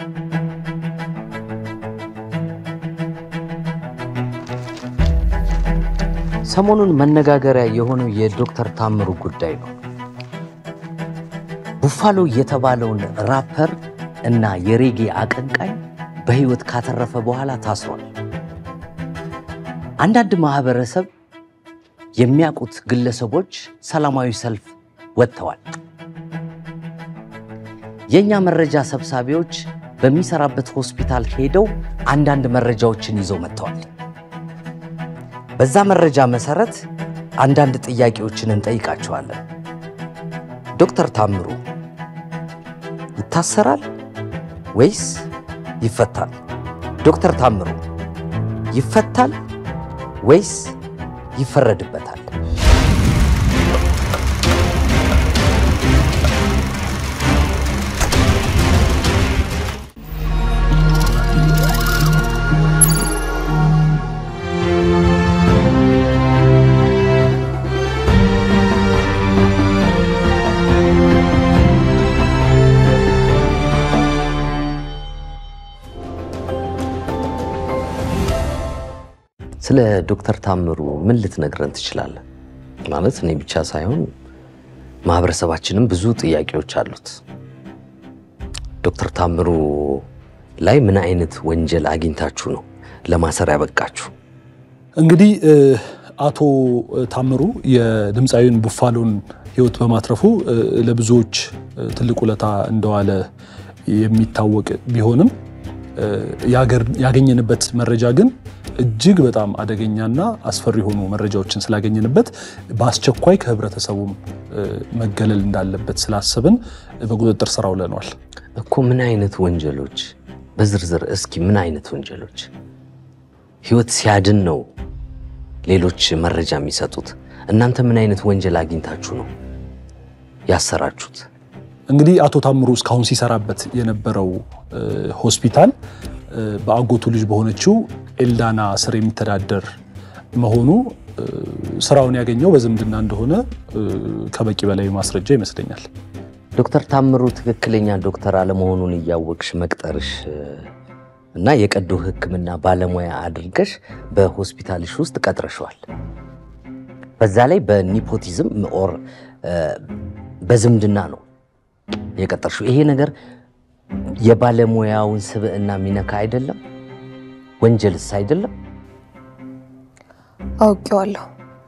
ሰሞኑን መነጋገሪያ የሆነው የዶክተር ታምሩ ጉዳይ ነው። ቡፋሎ የተባለውን ራፐር እና የሬጌ አቀንቃኝ በሕይወት ካተረፈ በኋላ ታስሯል። አንዳንድ ማህበረሰብ የሚያውቁት ግለሰቦች ሰላማዊ ሰልፍ ወጥተዋል። የእኛ መረጃ ሰብሳቢዎች በሚሰራበት ሆስፒታል ሄደው አንዳንድ መረጃዎችን ይዘው መጥተዋል። በዛ መረጃ መሰረት አንዳንድ ጥያቄዎችን እንጠይቃቸዋለን። ዶክተር ታምሩ ይታሰራል ወይስ ይፈታል? ዶክተር ታምሩ ይፈታል ወይስ ይፈረድበታል? ስለ ዶክተር ታምሩ ምን ልትነግረን ትችላለህ? ማለት እኔ ብቻ ሳይሆን ማህበረሰባችንም ብዙ ጥያቄዎች አሉት። ዶክተር ታምሩ ላይ ምን አይነት ወንጀል አግኝታችሁ ነው ለማሰር ያበቃችሁ? እንግዲህ አቶ ታምሩ የድምፃዊውን ቡፋሎን ሕይወት በማትረፉ ለብዙዎች ትልቅ ውለታ እንደዋለ የሚታወቅ ቢሆንም ያገኘንበት መረጃ ግን እጅግ በጣም አደገኛና አስፈሪ የሆኑ መረጃዎችን ስላገኘንበት በአስቸኳይ ከህብረተሰቡም መገለል እንዳለበት ስላሰብን በቁጥጥር ስር አውለነዋል። እኮ ምን አይነት ወንጀሎች በዝርዝር እስኪ ምን አይነት ወንጀሎች? ህይወት ሲያድን ነው ሌሎች መረጃ የሚሰጡት። እናንተ ምን አይነት ወንጀል አግኝታችሁ ነው ያሰራችሁት? እንግዲህ አቶ ታምሩ እስካሁን ሲሰራበት የነበረው ሆስፒታል በአጎቱ ልጅ በሆነችው ኤልዳና ስር የሚተዳደር መሆኑ ስራውን ያገኘው በዝምድና እንደሆነ ከበቂ በላይ ማስረጃ ይመስለኛል። ዶክተር ታምሩ ትክክለኛ ዶክተር አለመሆኑን እያወቅሽ መቅጠርሽ እና የቀዶ ሕክምና ባለሙያ አድርገሽ በሆስፒታልሽ ውስጥ ቀጥረሸዋል። በዛ ላይ በኒፖቲዝም ኦር በዝምድና ነው የቀጠርሽው። ይሄ ነገር የባለሙያውን ስብዕና የሚነካ አይደለም? ወንጀልስ አይደለም? አውቄዋለሁ።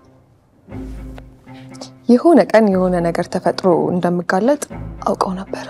የሆነ ቀን የሆነ ነገር ተፈጥሮ እንደምጋለጥ አውቀው ነበረ።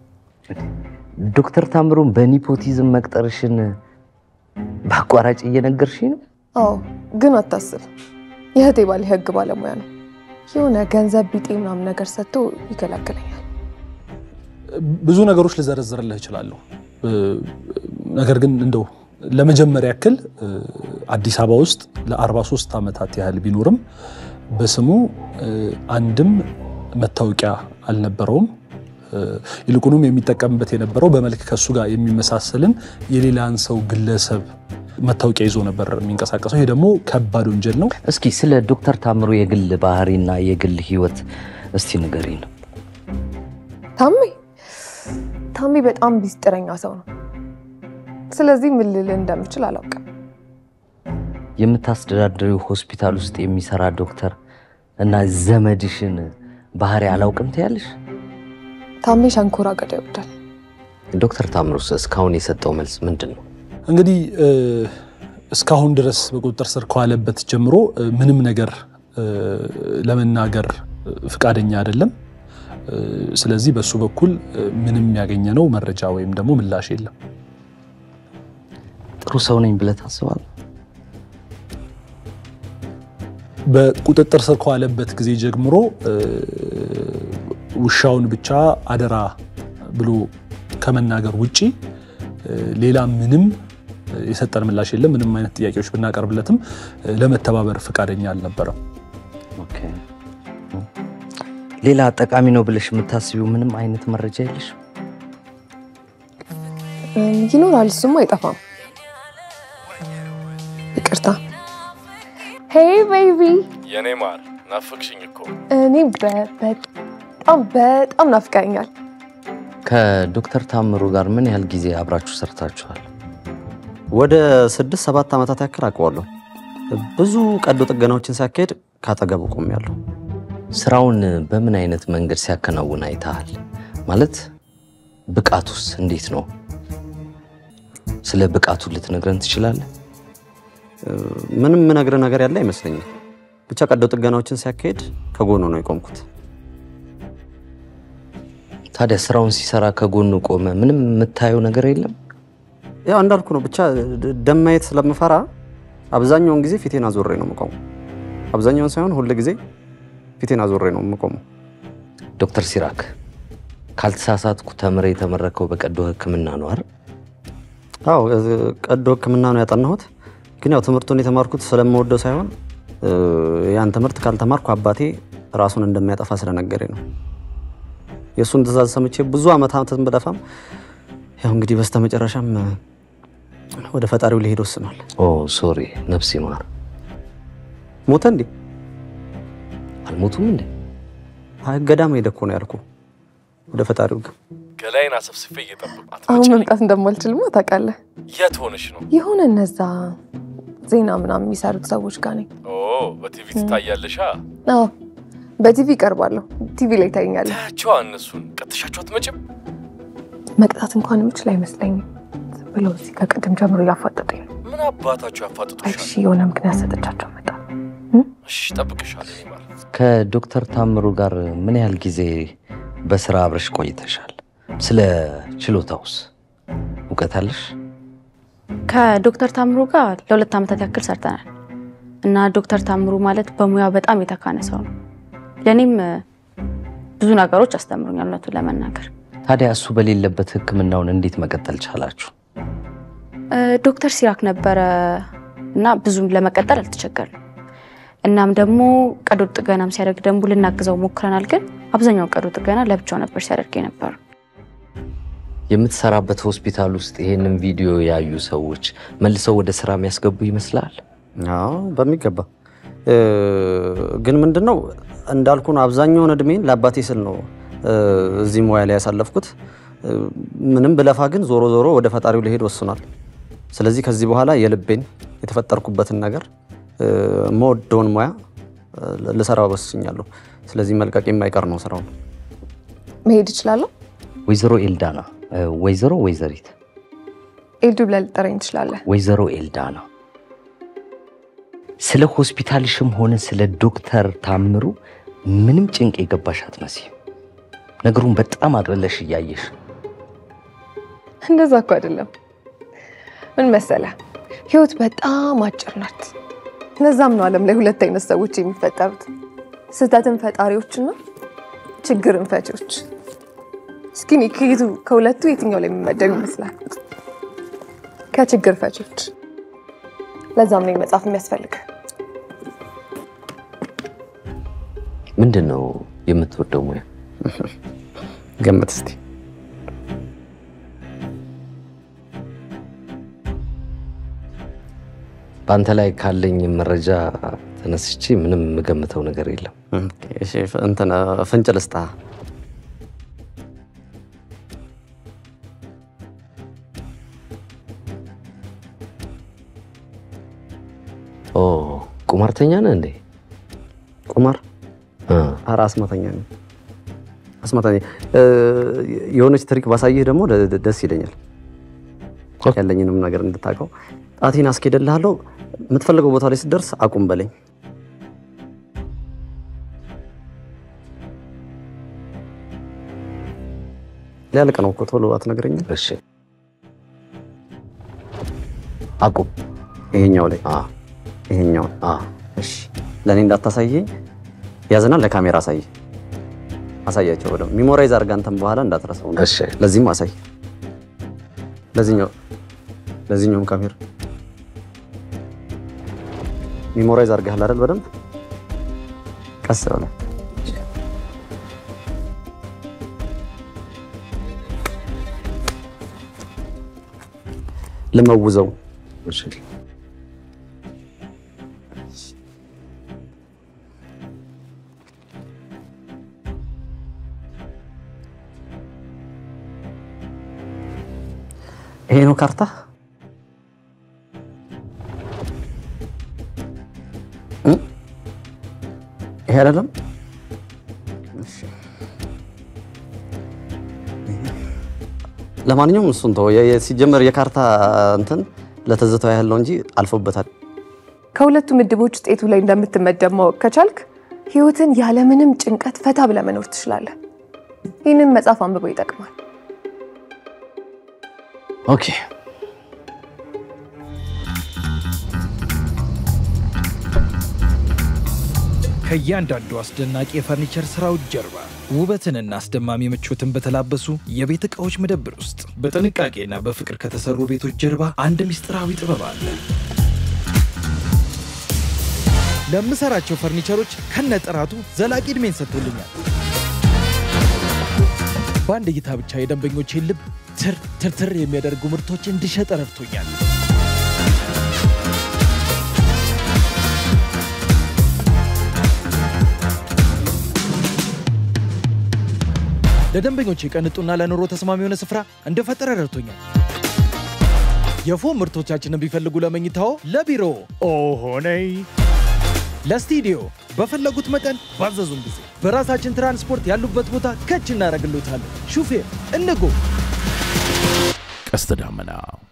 ዶክተር ታምሩን በኒፖቲዝም መቅጠርሽን በአቋራጭ እየነገርሽኝ ነው? አዎ፣ ግን አታስብ፣ የእህቴ ባል የህግ ባለሙያ ነው። የሆነ ገንዘብ ቢጤ ምናምን ነገር ሰጥቶ ይገላግለኛል። ብዙ ነገሮች ልዘረዝርልህ እችላለሁ። ነገር ግን እንደው ለመጀመሪያ ያክል አዲስ አበባ ውስጥ ለ43 ዓመታት ያህል ቢኖርም በስሙ አንድም መታወቂያ አልነበረውም። ይልቁንም የሚጠቀምበት የነበረው በመልክ ከሱ ጋር የሚመሳሰልን የሌላን ሰው ግለሰብ መታወቂያ ይዞ ነበር የሚንቀሳቀሰው። ይሄ ደግሞ ከባድ ወንጀል ነው። እስኪ ስለ ዶክተር ታምሩ የግል ባህሪና የግል ህይወት እስቲ ንገሪኝ ነው። ታሜ ታሜ በጣም ቢስጥረኛ ሰው ነው። ስለዚህ ምን ልል እንደምችል አላውቅም። የምታስተዳድሪው ሆስፒታል ውስጥ የሚሰራ ዶክተር እና ዘመድሽን ባህሪ አላውቅም ትያለሽ? ታሜ ሸንኮራ አገዳ ይወዳል። ዶክተር ታምሩስ እስካሁን የሰጠው መልስ ምንድን ነው? እንግዲህ እስካሁን ድረስ በቁጥጥር ስር ከዋለበት ጀምሮ ምንም ነገር ለመናገር ፍቃደኛ አይደለም። ስለዚህ በሱ በኩል ምንም ያገኘነው መረጃ ወይም ደግሞ ምላሽ የለም። ጥሩ ሰው ነኝ ብለህ ታስባለህ? በቁጥጥር ስር ከዋለበት ጊዜ ጀምሮ ውሻውን ብቻ አደራ ብሎ ከመናገር ውጪ ሌላ ምንም የሰጠን ምላሽ የለም። ምንም አይነት ጥያቄዎች ብናቀርብለትም ለመተባበር ፈቃደኛ አልነበረም። ሌላ ጠቃሚ ነው ብለሽ የምታስቢው ምንም አይነት መረጃ የለሽ? ይኖራል፣ እሱም አይጠፋም። ይቅርታ። ሄይ ቤቢ፣ የኔ ማር ናፍቅሽኝ እኮ። እኔ በ- በጣም በጣም ናፍቀኛል። ከዶክተር ታምሩ ጋር ምን ያህል ጊዜ አብራችሁ ሰርታችኋል? ወደ ስድስት ሰባት ዓመታት ያክል አውቀዋለሁ። ብዙ ቀዶ ጥገናዎችን ሲያካሄድ ካጠገቡ ቆሜያለሁ። ስራውን በምን አይነት መንገድ ሲያከናውን አይተሃል? ማለት ብቃቱስ እንዴት ነው? ስለ ብቃቱ ልትነግረን ትችላለህ? ምንም የምነግርህ ነገር ያለ አይመስለኝም። ብቻ ቀዶ ጥገናዎችን ሲያካሄድ ከጎኑ ነው የቆምኩት። ታዲያ ስራውን ሲሰራ ከጎኑ ቆመ፣ ምንም የምታየው ነገር የለም? ያው እንዳልኩ ነው። ብቻ ደ- ደም ማየት ስለምፈራ አብዛኛውን ጊዜ ፊቴን አዞሬ ነው የምቆመው። አብዛኛውን ሳይሆን ሁል ጊዜ ፊቴን አዞሬ ነው የምቆመው። ዶክተር ሲራክ ካልተሳሳትኩ ተምረ የተመረከው በቀዶ ሕክምና ነው አይደል? አዎ እ- ቀዶ ሕክምና ነው ያጠናሁት። ግን ያው ትምህርቱን የተማርኩት ስለምወደው ሳይሆን እ፣ ያን ትምህርት ካልተማርኩ አባቴ ራሱን እንደሚያጠፋ ስለነገረኝ ነው። የእሱን ትእዛዝ ሰምቼ ብዙ ዓመታትን ብለፋም ያው እንግዲህ በስተመጨረሻም እ፣ ወደ ፈጣሪው ሊሄድ ወስኗል። ኦ ሶሪ፣ ነፍስ ይማር። ሞተ እንዴ? አልሞቱም እንዴ? አይ ገዳም ሄደ እኮ ነው ያልኩ። ወደ ፈጣሪው ግን ገላይን አሰብስፌ እየጠበቃት አሁን መምጣት እንደማልችልማ ታውቃለህ። የት ሆነሽ ነው? የሆነ እነዛ ዜና ምናምን የሚሰሩት ሰዎች ጋር ነኝ። ኦ በቲቪ ትታያለሻ። አዎ በቲቪ ይቀርባለሁ። ቲቪ ላይ ታይኛለህ። ታያቸዋ እነሱን ቀጥሻቸው አትመጭም? መቅጣት እንኳን የምችል አይመስለኝም። ዝም ብለው እዚህ ከቅድም ጀምሮ እያፋጠጡኝ ነው። ምን አባታቸው ያፋጥጡሻል? እሺ የሆነ ምክንያት ሰጥቻቸው መጣ። እሺ ጠብቅሻለሁ። ይማር ከዶክተር ታምሩ ጋር ምን ያህል ጊዜ በስራ አብረሽ ቆይተሻል? ስለ ችሎታውስ እውቀት አለሽ? ከዶክተር ታምሩ ጋር ለሁለት ዓመታት ያክል ሰርተናል እና ዶክተር ታምሩ ማለት በሙያው በጣም የተካነ ሰው ነው። ለእኔም እ፣ ብዙ ነገሮች አስተምሩኛል እውነቱን ለመናገር ታዲያ እሱ በሌለበት ሕክምናውን እንዴት መቀጠል ቻላችሁ? እ፣ ዶክተር ሲራክ ነበረ እና ብዙም ለመቀጠል አልተቸገርንም። እናም ደግሞ ቀዶ ጥገናም ሲያደርግ ደግሞ ልናግዘው ሞክረናል። ግን አብዛኛው ቀዶ ጥገና ለብቻው ነበር ሲያደርግ የነበረው። የምትሰራበት ሆስፒታል ውስጥ ይሄንን ቪዲዮ ያዩ ሰዎች መልሰው ወደ ስራ የሚያስገቡ ይመስላል? አዎ በሚገባ እ፣ ግን ምንድን ነው እንዳልኩ ነው። አብዛኛውን እድሜን ለአባቴ ስል ነው እ፣ እዚህ ሙያ ላይ ያሳለፍኩት። እ፣ ምንም ብለፋ ግን ዞሮ ዞሮ ወደ ፈጣሪው ሊሄድ ወስኗል። ስለዚህ ከዚህ በኋላ የልቤን የተፈጠርኩበትን ነገር እ፣ የምወደውን ሙያ እ፣ ልሰራ ወስኛለሁ። ስለዚህ መልቀቅ የማይቀር ነው ስራውን። መሄድ እችላለሁ። ወይዘሮ ኤልዳና እ፣ ወይዘሮ ወይዘሪት ኤልዱ ብለህ ልጠራኝ ትችላለህ። ወይዘሮ ኤልዳና ስለ ሆስፒታልሽም ሆነ ስለ ዶክተር ታምሩ ምንም ጭንቅ የገባሽ አትመስይም። ነገሩን በጣም አቅልለሽ እያየሽ እንደዛ እኮ አይደለም። ምን መሰለህ፣ ህይወት በጣም አጭር ናት። ለዛም ነው ዓለም ላይ ሁለት አይነት ሰዎች የሚፈጠሩት፣ ስህተትን ፈጣሪዎችና ችግርን ፈቺዎች። እስኪ እኔ ከየቱ ከሁለቱ የትኛው ላይ የሚመደብ ይመስላል? ከችግር ፈቺዎች። ለዛም ነው መጽሐፍ የሚያስፈልግ። ምንድን ነው የምትወደው ሙያ? ገምት እስቲ። በአንተ ላይ ካለኝ መረጃ ተነስቼ ምንም የምገምተው ነገር የለም። እሺ፣ እንትን ፍንጭ ልስጥህ። ኦ ቁማርተኛ ነህ እንዴ? ቁማር እ፣ ኧረ አስማተኛ ነው። አስማተኛ እ፣ የሆነች ትሪክ ባሳይህ ደግሞ ደ- ደ- ደስ ይለኛል። ያለኝንም ነገር እንድታውቀው ጣቴን አስኬደልሃለሁ። የምትፈልገው ቦታ ላይ ስትደርስ አቁም በለኝ። ሊያልቅ ነው እኮ ቶሎ አትነግረኝም? እሺ አቁም። ይሄኛው ላይ አ ይሄኛው አ እሺ፣ ለእኔ እንዳታሳየኝ ያዝና ለካሜራ አሳይ። አሳያቸው በደምብ ሚሞራይዝ አድርጋ አንተም በኋላ እንዳትረሳው። እሺ ለዚህም አሳይ። ለዚህኛው ለዚህኛውም ካሜራ ሚሞራይዝ አድርገሃል አይደል? በደንብ ቀስ ብለህ ልመውዘው እሺ ይሄ ነው ካርታ። እ? ይሄ አይደለም። እሺ። ለማንኛውም እሱን ተው። የ- የ- ሲጀመር የካርታ እንትን ለትዝታው ያህል ነው እንጂ አልፎበታል። ከሁለቱ ምድቦች ውስጥ የቱ ላይ እንደምትመደብ ማወቅ ከቻልክ ህይወትን ያለምንም ጭንቀት ፈታ ብለህ መኖር ትችላለህ። ይህንን መጽሐፍ አንብበው ይጠቅማል። ኦኬ ከእያንዳንዱ አስደናቂ የፈርኒቸር ስራዎች ጀርባ ውበትንና አስደማሚ ምቾትን በተላበሱ የቤት ዕቃዎች መደብር ውስጥ በጥንቃቄና በፍቅር ከተሰሩ ቤቶች ጀርባ አንድ ምስጢራዊ ጥበብ አለ። ለምሰራቸው ፈርኒቸሮች ከነጥራቱ ዘላቂ ዕድሜን ሰጥቶልኛል። በአንድ እይታ ብቻ የደንበኞቼን ልብ ትር ትርትር የሚያደርጉ ምርቶች እንድሸጥ ረድቶኛል። ለደንበኞች ቅንጡና ለኑሮ ተስማሚ የሆነ ስፍራ እንደፈጠረ ረድቶኛል። የፎም ምርቶቻችንን ቢፈልጉ ለመኝታዎ፣ ለቢሮ ኦሆነይ ለስቱዲዮ በፈለጉት መጠን ባዘዙን ጊዜ በራሳችን ትራንስፖርት ያሉበት ቦታ ከች እናደርግሎታለን። ሹፌር እንጎ ቀስተ ደመና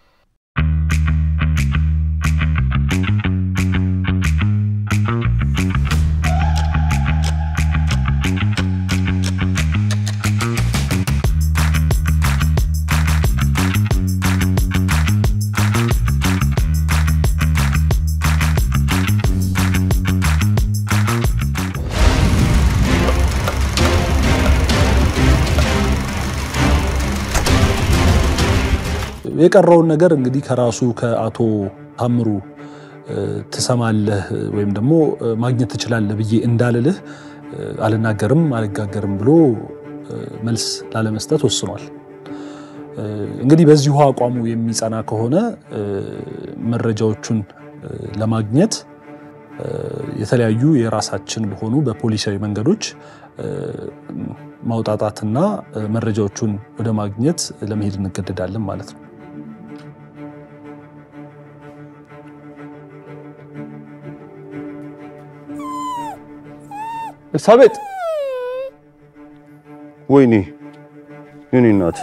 የቀረውን ነገር እንግዲህ ከራሱ ከአቶ ታምሩ እ፣ ትሰማለህ ወይም ደግሞ እ፣ ማግኘት ትችላለህ ብዬ እንዳልልህ እ፣ አልናገርም አልጋገርም ብሎ እ፣ መልስ ላለመስጠት ወስኗል። እ፣ እንግዲህ በዚሁ አቋሙ የሚጸና ከሆነ እ፣ መረጃዎቹን እ፣ ለማግኘት እ፣ የተለያዩ የራሳችን በሆኑ በፖሊሳዊ መንገዶች እ፣ ማውጣጣትና እ፣ መረጃዎቹን ወደ ማግኘት ለመሄድ እንገደዳለን ማለት ነው። ኤልሳቤጥ ወይኔ የኔ እናት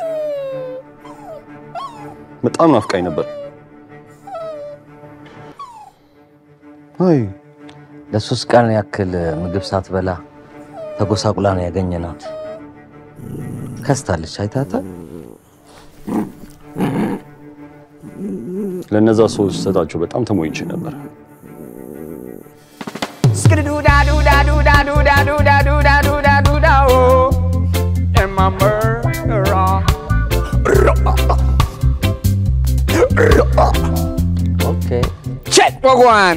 በጣም ናፍቃኝ ነበር። አይ ለሶስት ቀን ያክል ምግብ ሳትበላ ተጎሳቁላ ነው ያገኘናት። ከስታለች። አይታታል። ለነዛ ሰዎች ሰጣቸው በጣም ተሞይቼ ነበር። ኦኬ Check Wagwan.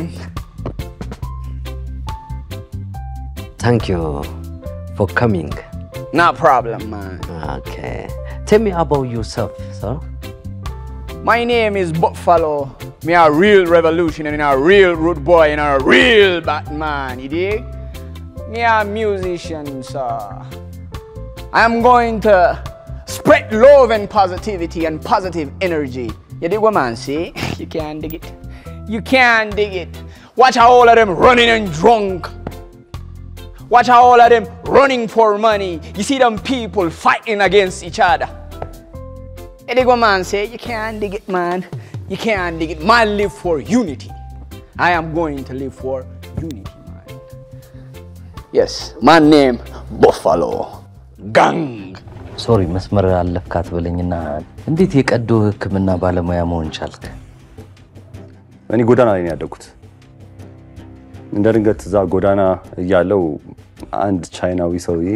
ታንክ ዩ ፎር ካሚንግ No problem, man. ኦኬ ቴል ሚ አባውት ዩርሰልፍ ሰር My name is Buffalo. Me a real revolutionary and a real rude boy and a real Batman, you dig? Me a musician, sir. I'm going to spread love and positivity and positive energy. You dig what man see? You can't dig it. You can't dig it. Watch how all of them running and drunk. Watch how all of them running for money. You see them people fighting against each other. You dig what man say? You can't dig it, man. You can't dig it. Man live for unity. I am going to live for unity, man. Yes, my name Buffalo. Gang. ሶሪ መስመር አለፍካት በለኝና እንዴት የቀዶ ሕክምና ባለሙያ መሆን ቻልክ? እኔ ጎዳና ላይ ነው ያደግኩት። እንደ ድንገት እዛ ጎዳና እያለው አንድ ቻይናዊ ሰውዬ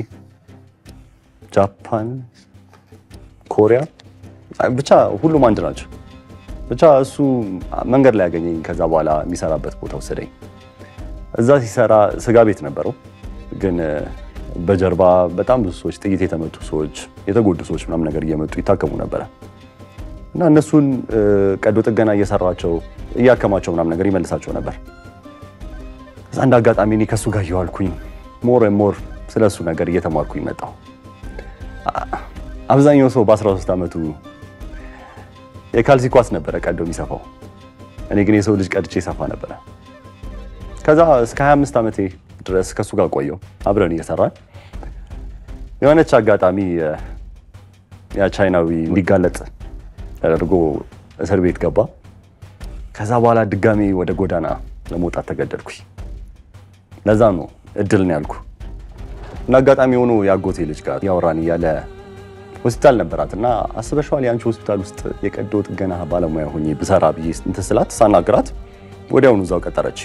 ጃፓን፣ ኮሪያ ብቻ ሁሉም አንድ ናቸው። ብቻ እሱ መንገድ ላይ ያገኘኝ። ከዛ በኋላ የሚሰራበት ቦታ ወሰደኝ። እዛ ሲሰራ ስጋ ቤት ነበረው፣ ግን በጀርባ በጣም ብዙ ሰዎች፣ ጥይት የተመቱ ሰዎች፣ የተጎዱ ሰዎች ምናምን ነገር እየመጡ ይታከሙ ነበረ እና እነሱን ቀዶ ጥገና እየሰራቸው እያከማቸው ምናምን ነገር ይመልሳቸው ነበር። ከዛ አንድ አጋጣሚ እኔ ከእሱ ጋር እየዋልኩኝ ሞር ሞር ስለ እሱ ነገር እየተማርኩኝ መጣሁ። አብዛኛው ሰው በ13 ዓመቱ የካልሲ ኳስ ነበረ ቀዶ የሚሰፋው። እኔ ግን የሰው ልጅ ቀድቼ ሰፋ ነበረ። ከዛ እስከ 25 ዓመቴ ድረስ ከሱ ጋር ቆየው አብረን እየሰራን የሆነች አጋጣሚ የ- ያ ቻይናዊ እንዲጋለጥ ተደርጎ እስር ቤት ገባ። ከዛ በኋላ ድጋሜ ወደ ጎዳና ለመውጣት ተገደድኩኝ። ለዛ ነው እድል ነው ያልኩ። እና አጋጣሚ ሆኖ የአጎቴ ልጅ ጋር ያወራን እያለ ሆስፒታል ነበራት እና አስበሽዋል የአንቺ ሆስፒታል ውስጥ የቀዶ ጥገና ባለሙያ ሆኜ ብሰራ ብዬ እንትን ስላት ሳናግራት ወዲያውኑ እዛው ቀጠረች።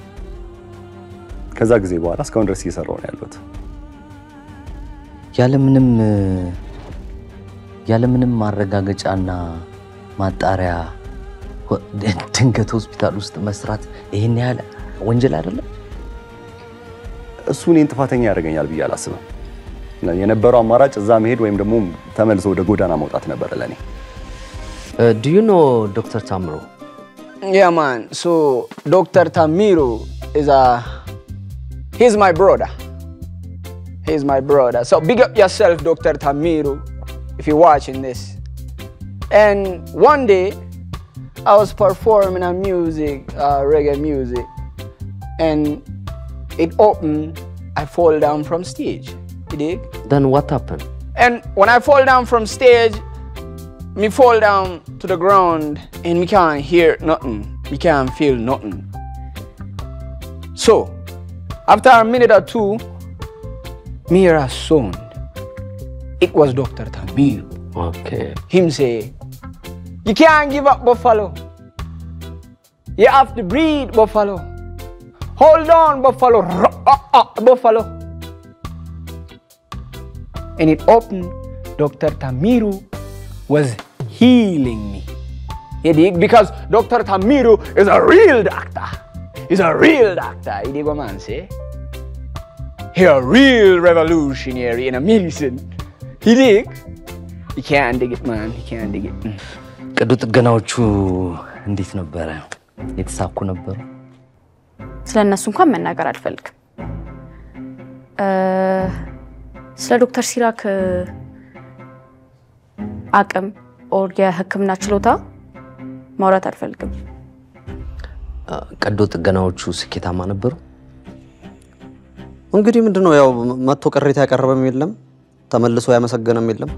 ከዛ ጊዜ በኋላ እስካሁን ድረስ እየሰራው ነው ያለሁት። ያለምንም ያለምንም ማረጋገጫና ማጣሪያ ሆ- ድንገት ሆስፒታል ውስጥ መስራት ይህን ያህል ወንጀል አይደለም? እሱ እኔን ጥፋተኛ ያደርገኛል ብዬ አላስብም። የነበረው አማራጭ እዛ መሄድ ወይም ደግሞ ተመልሶ ወደ ጎዳና መውጣት ነበረ ለእኔ። ዱ ዩ ኖ ዶክተር ታምሮ? Yeah, man. So Dr. Tamiru is a he's my brother. He's my brother. So big up yourself, Dr. Tamiru, if you're watching this. And one day, I was performing a music, uh, reggae music, and it opened. I fall down from stage. You dig? Then what happened? And when I fall down from stage, me fall down to the ground and me can't hear nothing. Me can't feel nothing. So, after a minute or two, me hear a sound. It was Dr. Tamir. Okay. Him say, You can't give up, Buffalo. You have to breathe, Buffalo. Hold on, Buffalo. Uh, uh, Buffalo. And it opened. Dr. Tamiru was healing me. You dig? Because Dr. Tamiru is a real doctor. He's a real doctor. You dig what man say? He a real revolutionary in a medicine. You dig? You can't dig it, man. You can't dig it. ቀዶ ጥገናዎቹ እንዴት ነበረ? የተሳኩ ነበሩ? ስለ እነሱ እንኳን መናገር አልፈልግም። እ፣ ስለ ዶክተር ሲራክ እ፣ አቅም ኦር የሕክምና ችሎታ ማውራት አልፈልግም። ቀዶ ጥገናዎቹ ስኬታማ ነበሩ? እንግዲህ ምንድን ነው ያው መጥቶ ቅሬታ ያቀረበም የለም ተመልሶ ያመሰገነም የለም።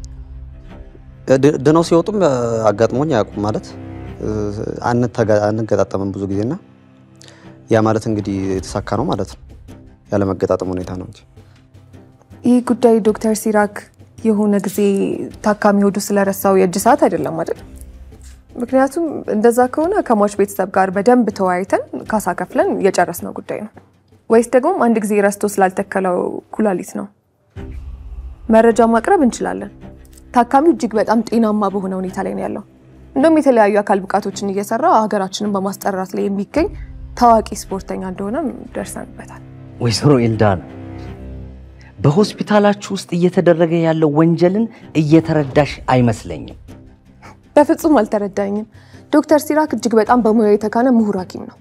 ድ- ድነው ሲወጡም እ፣ አጋጥሞኝ አያውቁም ማለት እ፣ አንተጋ- አንገጣጠምም ብዙ ጊዜና ያ ማለት እንግዲህ የተሳካ ነው ማለት ነው። ያለመገጣጠም ሁኔታ ነው እንጂ ይህ ጉዳይ ዶክተር ሲራክ የሆነ ጊዜ ታካሚ ሆዱ ስለረሳው የእጅ ሰዓት አይደለም አይደል? ምክንያቱም እንደዛ ከሆነ ከሟች ቤተሰብ ጋር በደንብ ተወያይተን ካሳ ከፍለን የጨረስነው ጉዳይ ነው። ወይስ ደግሞ አንድ ጊዜ ረስቶ ስላልተከለው ኩላሊት ነው? መረጃ ማቅረብ እንችላለን። ታካሚው እጅግ በጣም ጤናማ በሆነ ሁኔታ ላይ ነው ያለው። እንደውም የተለያዩ አካል ብቃቶችን እየሰራ ሀገራችንን በማስጠራት ላይ የሚገኝ ታዋቂ ስፖርተኛ እንደሆነም ደርሰንበታል። ወይዘሮ ኤልዳና በሆስፒታላችሁ ውስጥ እየተደረገ ያለው ወንጀልን እየተረዳሽ አይመስለኝም። በፍጹም አልተረዳኝም። ዶክተር ሲራክ እጅግ በጣም በሙያው የተካነ ምሁር ሐኪም ነው።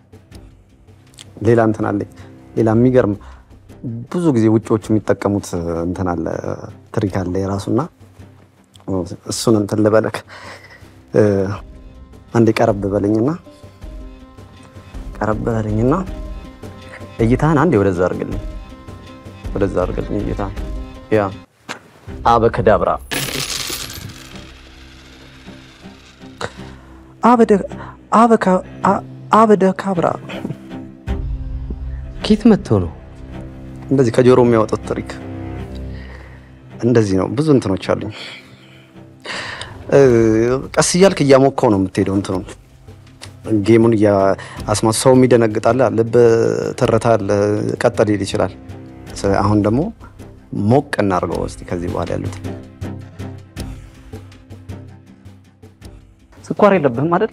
ሌላ እንትን አለ። ሌላ የሚገርም ብዙ ጊዜ ውጮቹ የሚጠቀሙት እንትን አለ ትሪክ አለ የራሱና እሱን እንትን ልበለክ እ፣ አንዴ ቀረብ በለኝና ቀረብ በለኝና እይታህን አንዴ ወደዛ አድርግልኝ፣ ወደዛ አድርግልኝ እይታህን። ያ አበከዳብራ አበደ አበካ አ- አበደ ካብራ ኬት መጥቶ ነው? እንደዚህ ከጆሮ የሚያወጡት ትሪክ እንደዚህ ነው። ብዙ እንትኖች አሉኝ። እ፣ ቀስ እያልክ እያሞከው ነው የምትሄደው። እንትኑን ጌሙን አስማት ሰው የሚደነግጣል፣ ልብ ትርታ አለ፣ ቀጥ ሊል ይችላል። ስለ- አሁን ደግሞ ሞቅ እናድርገው እስቲ ከዚህ በኋላ ያሉት ስኳር የለብህም አይደል?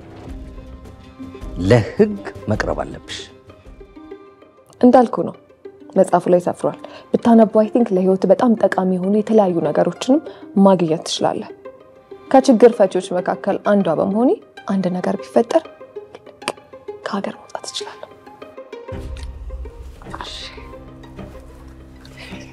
ለህግ መቅረብ አለብሽ። እንዳልኩ ነው፣ መጽሐፉ ላይ ሰፍሯል። ብታነበው አይ ቲንክ ለህይወት በጣም ጠቃሚ የሆኑ የተለያዩ ነገሮችንም ማግኘት ትችላለህ። ከችግር ፈቺዎች መካከል አንዷ በመሆኔ አንድ ነገር ቢፈጠር ከሀገር መውጣት እችላለሁ።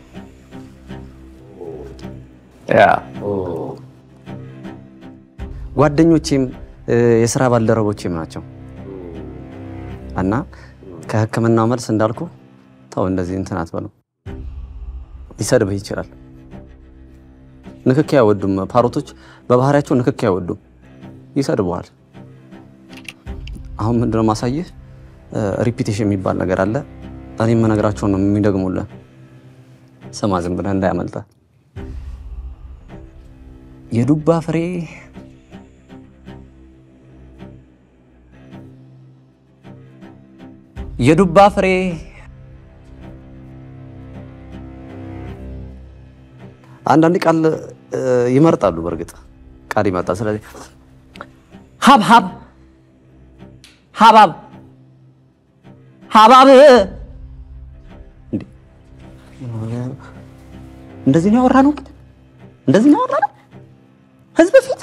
ያ ጓደኞቼም እ፣ የስራ ባልደረቦቼም ናቸው እና ከሕክምናው መልስ እንዳልኩ ተው እንደዚህ እንትን አትበሉ። ሊሰድብህ ይችላል። ንክኪ አይወዱም። ፓሮቶች በባህሪያቸው ንክኪ አይወዱም፣ ይሰድበዋል። አሁን ምንድነው ማሳየህ? ሪፒቴሽን የሚባል ነገር አለ። እኔ የምነግራቸውን ነው የሚደግሙልህ። ስማ ዝም ብለህ እንዳያመልጠ የዱባ ፍሬ የዱባ ፍሬ አንዳንድ ቃል እ፣ ይመርጣሉ። በእርግጥ ቃል ይመርጣል። ስለዚህ ሀብሀብ ሀባብ ሀባብ እንዴ! እንደዚህ ነው ያወራ ነው እንደዚህ ነው ያወራ ነው ህዝብ ፊት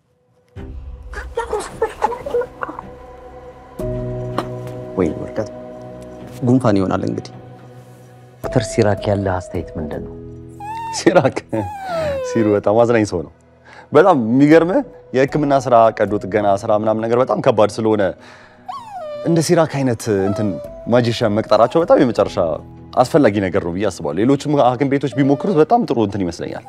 ወይ ወርቀት ጉንፋን ይሆናል እንግዲህ ዶክተር ሲራክ ያለ አስተያየት ምንድን ነው? ሲራክ ሲሩ በጣም አዝናኝ ሰው ነው። በጣም የሚገርምህ የህክምና ስራ፣ ቀዶ ጥገና ስራ ምናምን ነገር በጣም ከባድ ስለሆነ እንደ ሲራክ አይነት እንትን ማጂሻን መቅጠራቸው በጣም የመጨረሻ አስፈላጊ ነገር ነው ብዬ አስባለሁ። ሌሎችም ሐኪም ቤቶች ቢሞክሩት በጣም ጥሩ እንትን ይመስለኛል።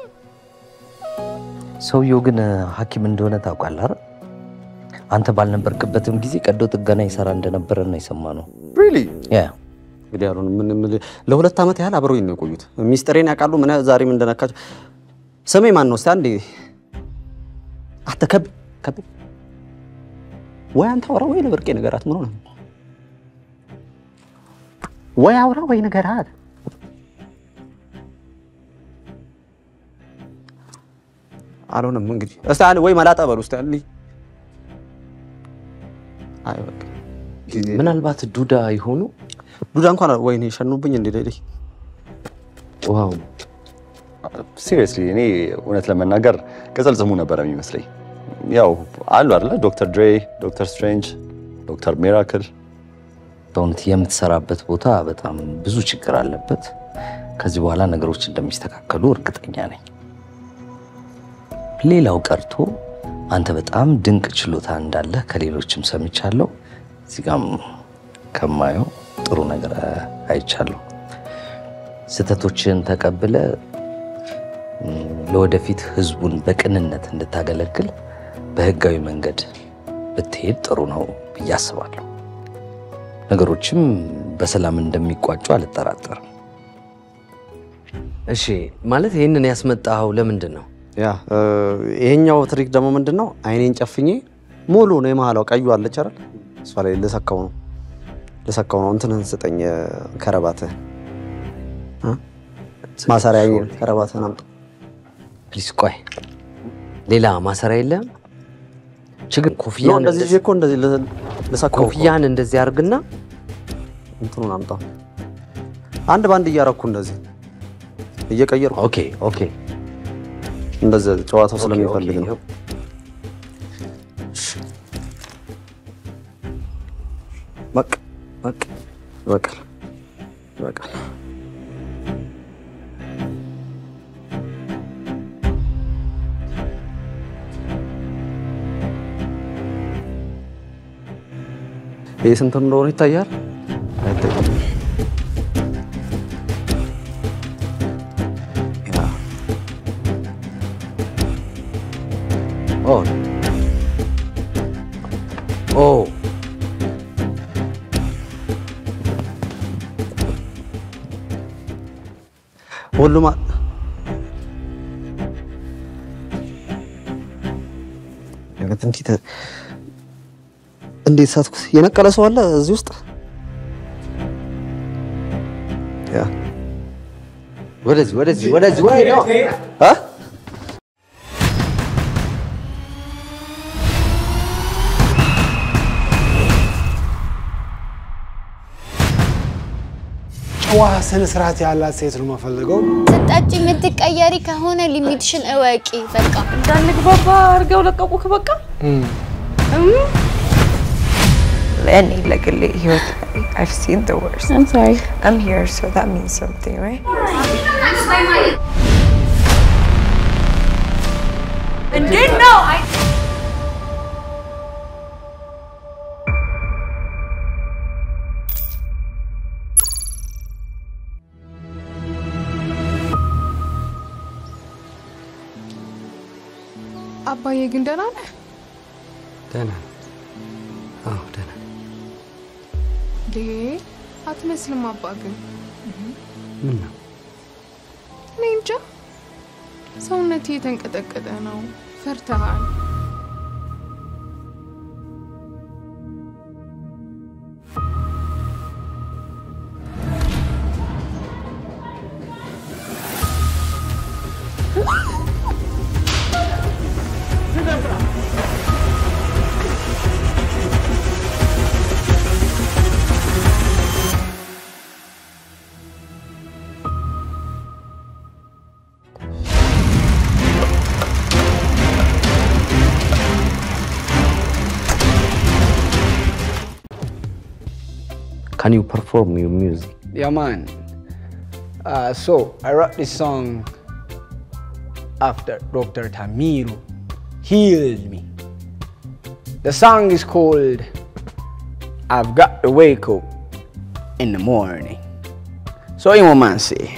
ሰውየው ግን ሐኪም እንደሆነ ታውቃለህ አይደል? አንተ ባልነበርክበትም ጊዜ ቀዶ ጥገና ይሰራ እንደነበረ ነው የሰማነው። ሪሊ ያ እንግዲህ ያሉ ለሁለት ዓመት ያህል አብረውኝ ነው የቆዩት። ሚስጥሬን ያውቃሉ። ምን ዛሬ ምን እንደነካቸው። ስሜ ማን ነው? እስቲ አንዴ አንተ ከብ ከብ ወይ አንተ አውራ ወይ ለብርቄ ነገራት። ምን ሆነ? ወይ አውራ ወይ ነገራት። አልሆነም እንግዲህ እስቲ አንዴ ወይ መላጣ በሉ እስቲ አንዴ። አይ በቃ ምናልባት ዱዳ ይሆኑ ዱዳ እንኳን ወይኔ ሸኑብኝ እንዴ ሌሊ ዋው ሲሪየስሊ እኔ እውነት ለመናገር ቅጽል ስሙ ነበረ የሚመስለኝ። ያው አሉ አይደለ ዶክተር ድሬ፣ ዶክተር ስትሬንጅ፣ ዶክተር ሚራክል በእውነት የምትሰራበት ቦታ በጣም ብዙ ችግር አለበት። ከዚህ በኋላ ነገሮች እንደሚስተካከሉ እርግጠኛ ነኝ። ሌላው ቀርቶ አንተ በጣም ድንቅ ችሎታ እንዳለህ ከሌሎችም ሰምቻለሁ። እዚህ ጋም ከማየው ጥሩ ነገር አይቻለሁ። ስህተቶችን ተቀብለ ም፣ ለወደፊት ህዝቡን በቅንነት እንድታገለግል በህጋዊ መንገድ ብትሄድ ጥሩ ነው ብዬ አስባለሁ። ነገሮችም በሰላም እንደሚቋጩ አልጠራጠርም። እሺ፣ ማለት ይህንን ያስመጣኸው ለምንድን ነው? ያ እ፣ ይሄኛው ትሪክ ደግሞ ምንድን ነው? አይኔን ጨፍኜ ሙሉ ነው የመሀላው ቀዩ አለች አይደል? እሷ ላይ ልሰካው ነው ልሰካው ነው። እንትንህን ስጠኝ ከረባትህ እ? ማሰሪያ ከረባትህን አምጣ። ፕሊስ ቆይ፣ ሌላ ማሰሪያ የለም? ችግር ነው ኮፍያን እንደዚህ ይዤ እኮ እንደዚህ ል- ልሰካው እኮ። ኮፍያን እንደዚህ አድርግና እንትኑን አምጣ። አንድ ባንድ እያረኩ እንደዚህ እየቀየርኩ ኦኬ ኦኬ እንደዚህ ጨዋታው ኦኬ፣ ስለሚፈልግ ኦኬ፣ ነው። ይኸው። በቃ በቃ ይበቃል ይበቃል። ይህ ስንት እንደሆነ ይታያል? አይታይም? ያ ኦ ኦ ሁሉም አ- ያገት እንዴት እንዴት ሳትኩት? የነቀለ ሰው አለ እዚህ ውስጥ? ያ ወደዚህ ወደዚህ ወደዚህ ወደዚህ አ ጨዋ ስነ ስርዓት ያላት ሴት ነው የምፈልገው። ስጠጪ የምትቀየሪ ከሆነ ሊሚትሽን እወቂ። በቃ እንዳንግባባ አድርገው ለቀቁክ። በቃ እኔ ለግሌ ህይወት I've seen the worst. I'm sorry. I'm here so that means something, right? እንዴት ነው? አባዬ ግን ደህና ነህ? ደህና ነው። አዎ ደህና ነኝ። እንዴ አትመስልም። አባ ግን ምን ነው እኔ እንጃ ሰውነቴ የተንቀጠቀጠ ነው። ፈርተሃል? Can you perform your music? Yeah, man. Uh, so I wrote this song after Dr. Tamiru healed me. The song is called I've Got to Wake Up in the Morning. So you man say.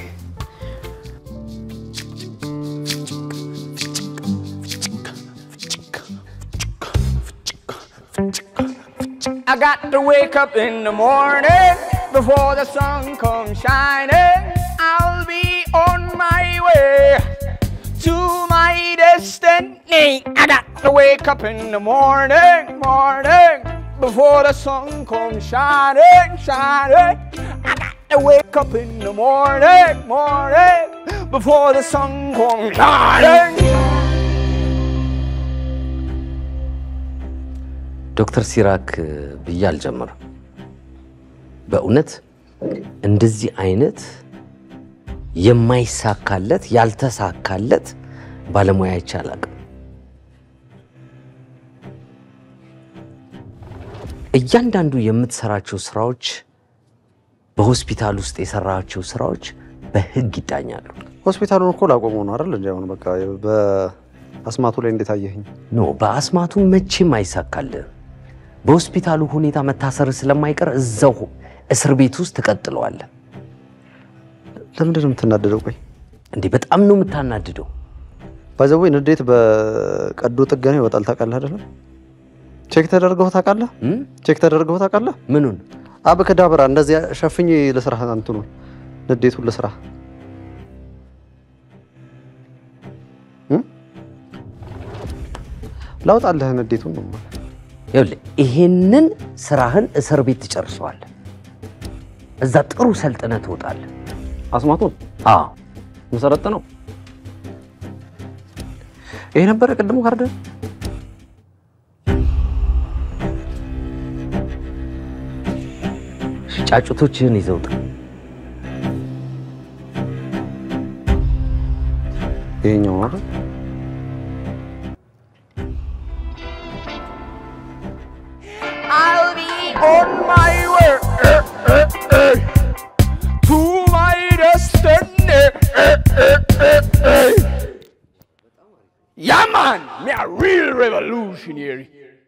I got to wake up in the morning before the sun comes shining. I'll be on my way to my destiny. I got to wake up in the morning, morning before the sun comes shining, shining. I got to wake up in the morning, morning before the sun comes shining. ዶክተር ሲራክ ብዬ አልጀምርም። በእውነት እንደዚህ አይነት የማይሳካለት ያልተሳካለት ባለሙያ አይቼ አላውቅም። እያንዳንዱ የምትሰራቸው ስራዎች በሆስፒታል ውስጥ የሰራቸው ስራዎች በህግ ይዳኛሉ። ሆስፒታሉን እኮ ላቆመው ነው አይደል? እንዲ አሁን በቃ በአስማቱ ላይ እንዴት አየኸኝ? ኖ በአስማቱ መቼም አይሳካልህም። በሆስፒታሉ ሁኔታ መታሰር ስለማይቀር እዛው እስር ቤት ውስጥ ትቀጥለዋለህ። ለምንድን ነው የምትናደደው? ቆይ እንዴ በጣም ነው የምታናድደው። ባይዘዌ ንዴት በቀዶ ጥገና ይወጣል። ታውቃለህ አይደለም? ቼክ ተደርገው ታውቃለህ? ቼክ ተደርገው ታውቃለህ? ምኑን? አብክዳብራ እንደዚህ ሸፍኜ ልስራ እንትኑን ንዴቱን ልስራ ላውጣልህ ንዴቱን ነው የምልህ። ይኸውልህ ይሄንን ስራህን እስር ቤት ትጨርሰዋለህ። እዛ ጥሩ ሰልጥነህ ትወጣለህ። አስማቱን አዎ መሰረጥ ነው። ይሄ ነበረ ቅድሙ ካርድ ጫጩቶችህን ይዘህ ውጣ። ይሄኛው ነው አይደል? I'll be on my way to my destiny. Yeah, man, me a real revolutionary,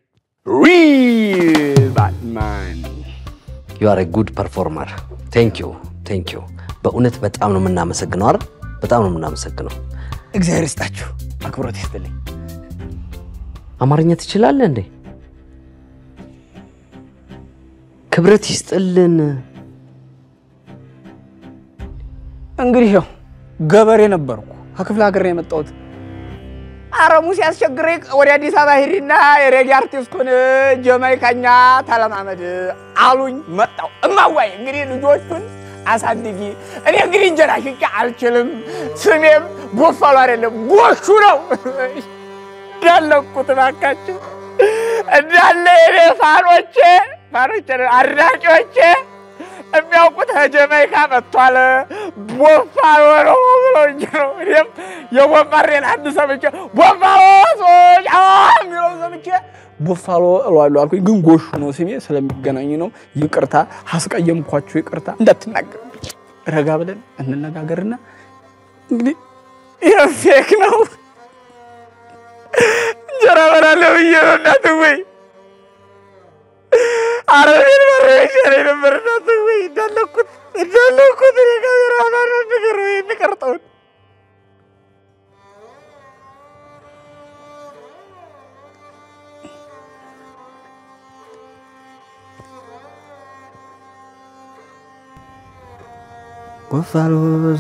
real Batman. ዩ አር ጉድ ፐርፎርመር። ቴንክ ዩ ቴንክ ዩ። በእውነት በጣም ነው የምናመሰግነው አይደል? በጣም ነው የምናመሰግነው። እግዚአብሔር ይስጣችሁ፣ አክብሮት ይስጥልኝ። አማርኛ ትችላለህ እንዴ? ክብረት ይስጥልን። እንግዲህ ያው ገበሬ ነበርኩ፣ ከክፍለ ሀገር ነው የመጣሁት። አረሙ ሲያስቸግረኝ ወደ አዲስ አበባ ሂድና የሬጌ አርቲስቱን ጀማይካኛ ተለማመድ አሉኝ። መጣሁ። እማዋይ እንግዲህ ልጆቹን አሳድጊ። እኔ እንግዲህ እንጀራ ሽጬ አልችልም። ስሜም ቦፋሉ አይደለም ጎሹ ነው። እንዳለኩት እባካችሁ እንዳለ የኔ ፋኖቼ ፋኖቼ አድናቂዎቼ የሚያውቁት ከጀማይካ መጥቷል ቦፋሎ ነው ብሎኝ ነው። እኔም የቦምባሬን አንድ ሰምቼ ቦፋሎ ሰዎች የሚለው ሰምቼ ቦፋሎ እለዋለሁ አልኩኝ። ግን ጎሹ ነው ስሜ ስለሚገናኝ ነው። ይቅርታ አስቀየምኳችሁ፣ ይቅርታ እንዳትናገር። ረጋ ብለን እንነጋገርና እንግዲህ ይህ ፌክ ነው እንጀራ በላለሁ ብዬ ነው እናት ወይ አረቤን መረሻ ላይ ነበር እናት ወይ እንዳለኩት እንዳለኩት እኔ ካሜራ ባለ ነገር ወይ የሚቀርጠውን ቡፋሎስ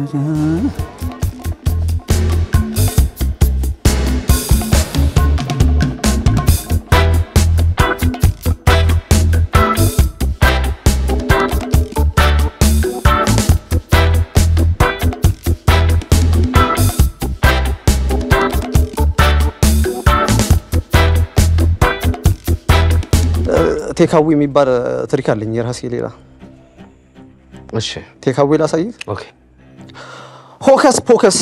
ቴካዊ የሚባል ትሪክ አለኝ የራሴ ሌላ። እሺ ቴካዊ ላሳይህ። ኦኬ ሆከስ ፖከስ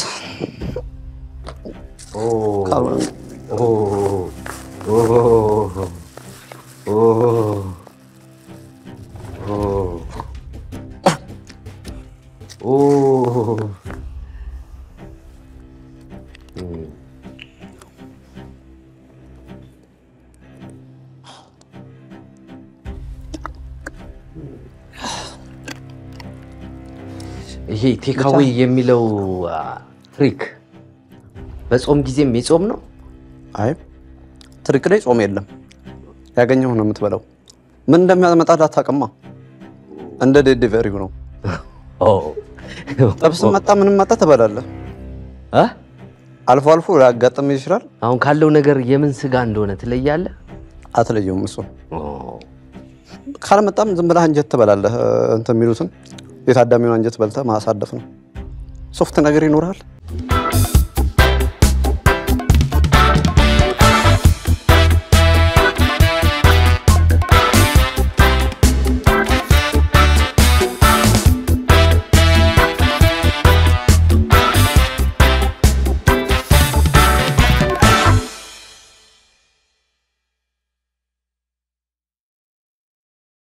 ይሄ ቴካዌ የሚለው አ፣ ትሪክ በጾም ጊዜም የጾም ነው? አይ ትሪክ ላይ ጾም የለም። ያገኘው ነው የምትበላው። ምን እንደሚያመጣ አታውቅማ። እንደ ዴሊቨሪው ነው። ጥብስ መጣ ምንም መጣ ትበላለህ። አልፎ አልፎ ሊያጋጥም ይችላል። አሁን ካለው ነገር የምን ስጋ እንደሆነ ትለያለህ? አትለየውም። እሱ ካልመጣም ዝም ብለህ አንጀት ትበላለህ። እንትን የሚሉትን የታዳሚውን አንጀት በልተህ ማሳደፍ ነው። ሶፍት ነገር ይኖርሃል።